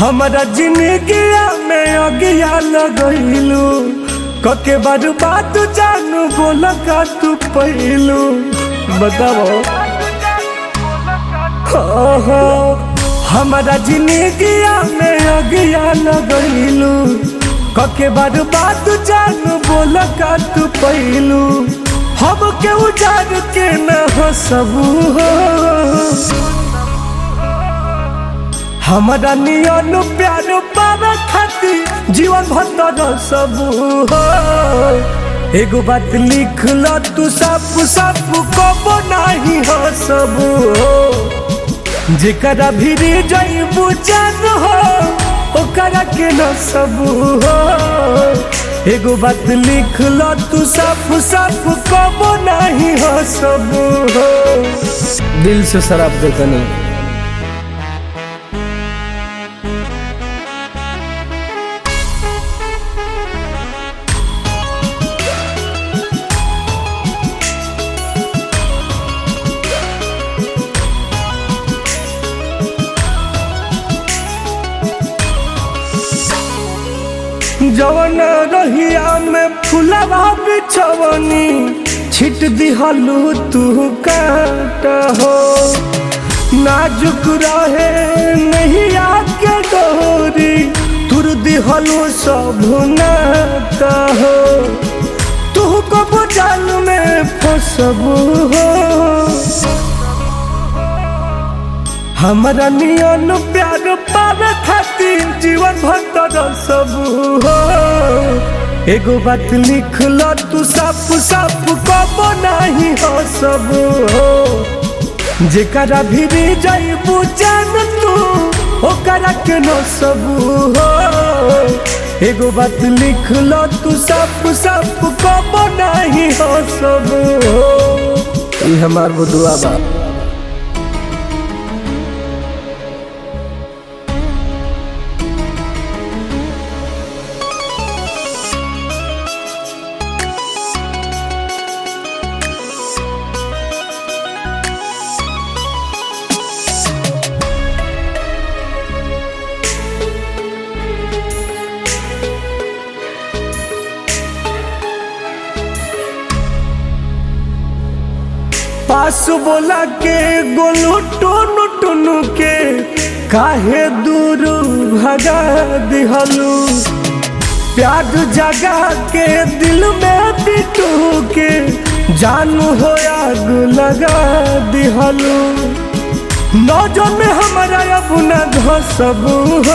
हमारा जिंदगिया में अगिया लगैलू कके बार बात जानू बोल का तू पहलू बताओ हाँ, हाँ। हमारा जिंदगिया में अगिया लगैलू कके बार बात जानू बोल का तू पहलू हम के उजाड़ के न हसबू हो हमारा नियन प्यार पावे खातिर जीवन भर सब हो एगो बात लिख ल तू सब सब कबो नहीं हो सब हो जेकरा भी जईबू जान हो ओकरा के न सब हो एगो बात लिख ल तू सब सब कबो नहीं हो सब हो दिल से शराब देता नहीं जवन रहिया में फुलवा बिछवनी छिट दिहलू तू काट हो नाजुक रहे नहीं आके डोरी तुर दिहलू सब नात हो तू को बुझल में फसबू हो हमारा नियन प्यार पावे खातिर जीवन भर सब हो एगो बात लिख ल तू सब सब कबो नहीं हो सब हो जेकरा भी जईबू जान तू ओकरा के न सब हो एगो बात लिख ल तू सब सब कबो नहीं हो सब हो ये हमार बुदुआ बा पास बोला के गोलू टोनू टोनू के काहे दूर भगा दिहलू प्यार जगा के दिल में बिटू के जानू हो आग लगा दिहलू नौजन में हमारा अपना धसबू हो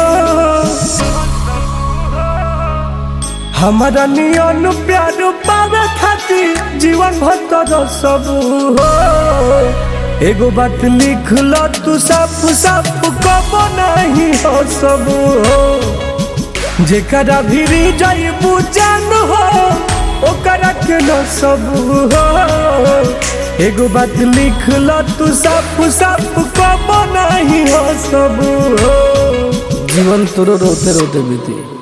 हमारा नियन प्यार पावे खातिर जीवन भर सब हो एगो बात लिख ल तू सब सब कबो नहीं हो सब हो जेकरा भी जईबू जान हो ओकरा के न सब हो एगो बात लिख ल तू सब सब कबो नहीं हो सब हो जीवन तोरो रोते रोते बीती